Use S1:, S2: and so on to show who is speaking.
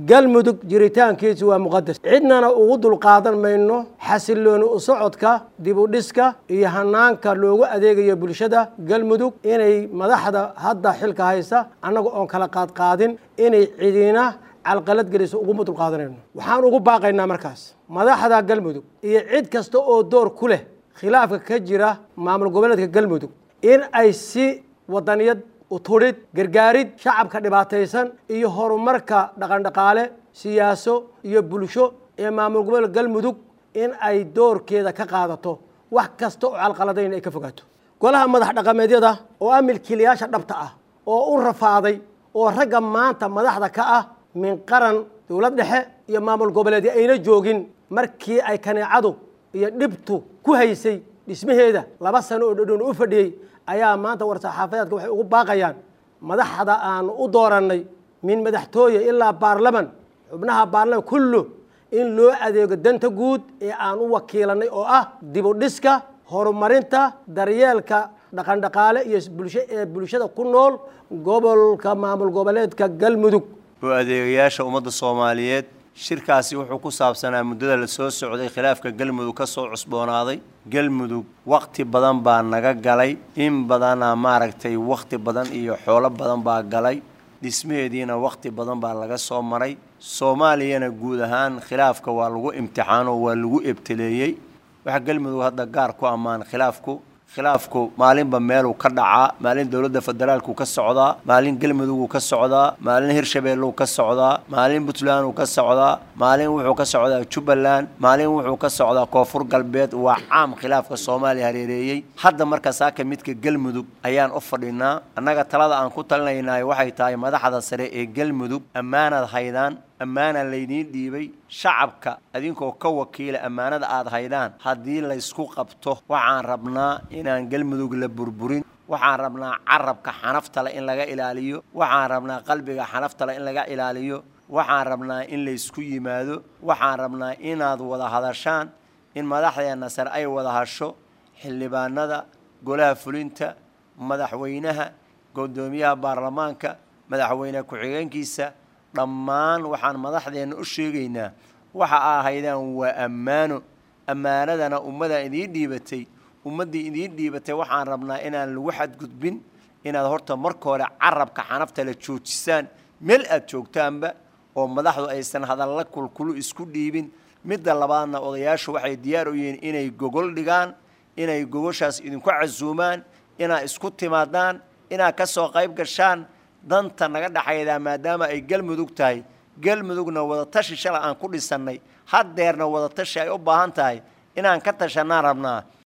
S1: galmudug jiritaankiisu waa muqadas cidnana ugu dulqaadan mayno xasilooni u socodka dibudhiska iyo hanaanka loogu adeegayo bulshada galmudug inay madaxda hadda xilka haysa annaga oon kala qaadqaadin inay cidina calqalad geliso uguma dulqaadanayno waxaan ugu baaqaynaa markaas madaxda galmudug iyo cid kasta oo door ku leh khilaafka ka jira maamul goboleedka galmudug in ay si wadaniyad utudhid gargaarid shacabka dhibaataysan iyo horumarka dhaqandhaqaale siyaaso iyo bulsho ee maamul goboleedka galmudug in ay doorkeeda ka qaadato wax kasta oo calqaladayn ay ka fogaato golaha madax dhaqameedyada oo ah milkiilayaasha dhabta ah oo u rafaaday oo ragga maanta madaxda ka ah min qaran dowlad dhexe iyo maamul goboleedyo ayna joogin markii ay kaneecadu iyo dhibtu ku haysay dhismaheeda laba sano oo dhadhoon u fadhiyey ayaa maanta war-saxaafadeedka waxay ugu baaqayaan madaxda aanu u doorannay min madaxtooye ilaa baarlaman xubnaha baarlaman kullu in loo adeego danta guud ee aan u wakiilanay oo ah dibudhiska horumarinta daryeelka dhaqandhaqaale iyo bulsho ee bulshada ku nool gobolka maamul goboleedka galmudug
S2: oo adeegayaasha ummadda soomaaliyeed shirkaasi wuxuu ku saabsanaa muddada la soo socday khilaafka galmudug ka soo cusboonaaday galmudug wakhti badan baa naga galay in badana maaragtay wakhti badan iyo xoolo badan baa galay dhismaheediina wakhti badan baa laga soo maray soomaaliyana guud ahaan khilaafka waa lagu imtixaano waa lagu ebteleeyey waxa galmudug hadda gaar ku ammaan khilaafku khilaafku maalinba meeluu ka dhacaa maalin dowladda federaalku ka socdaa maalin galmuduguu ka socdaa maalin hirshabeelluu ka socdaa maalin puntlanduu ka socdaa maalin wuxuu ka socdaa jubbaland maalin wuxuu ka socdaa koonfur galbeed waa caam khilaafka soomaaliya hareereeyey hadda marka saaka midka galmudug ayaan u fadhinaa annaga talada aan ku talinaynaay waxay tahay madaxda sare ee galmudug ammaanaad haydaan ammaana laydiin dhiibay shacabka adinkoo ka wakiila ammaanada aad haydaan haddii laysku qabto waxaan rabnaa inaan galmudug la burburin waxaan rabnaa carabka xanaftale in laga ilaaliyo waxaan rabnaa qalbiga xanaftale in laga ilaaliyo waxaan rabnaa in laysku yimaado waxaan rabnaa inaad wada hadashaan in madaxdeenna sare ay wada hasho xildhibaanada golaha fulinta madaxweynaha guddoomiyaha baarlamaanka madaxweyne ku-xigeenkiisa dhammaan waxaan madaxdeenna u sheegaynaa waxa aa haydaan waa ammaano ammaanadana ummaddaa idiin dhiibatay ummaddii idiin dhiibatay waxaan rabnaa inaan lagu xadgudbin inaad horta marka hore carabka xanafta la joojisaan meel aad joogtaanba oo madaxdu aysan hadalla kulkulu isku dhiibin midda labaadna odayaashu waxay diyaar u yihiin inay gogol dhigaan inay gogoshaas idinku casuumaan inaad isku timaadaan inaad ka soo qayb gashaan danta naga dhexaydaa maadaama ay galmudug tahay galmudugna wadatashi shala aan ku dhisannay haddeerna wadatashi ay u baahan tahay inaan ka tashanaan rabnaa